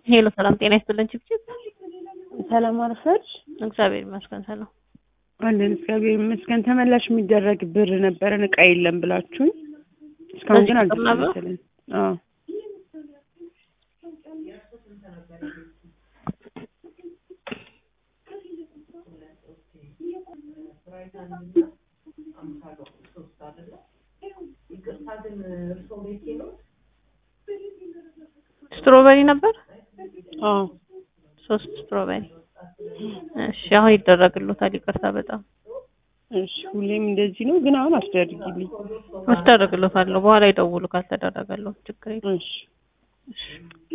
ሄሎ ሰላም ጤና ይስጥልን ችብችብ ሰላም አረፈድሽ? እግዚአብሔር ይመስገን ሰላም አለን እግዚአብሔር ይመስገን። ተመላሽ የሚደረግ ብር ነበረን እቃ የለም ብላችሁኝ እስካሁን ግን በዚህ ቁጥር ነበር? አልተመለሰልንም። አዎ ስትሮበሪ ነበር አዎ ሶስት ስትሮበሪ እሺ አሁን ይደረግሎታል ይቅርታ በጣም እሺ ሁሌም እንደዚህ ነው፣ ግን አሁን አስደርጊልኝ። አስደረግሎታለሁ በኋላ ይደውሉ ካልተደረገለው ችግር የለም እሺ እሺ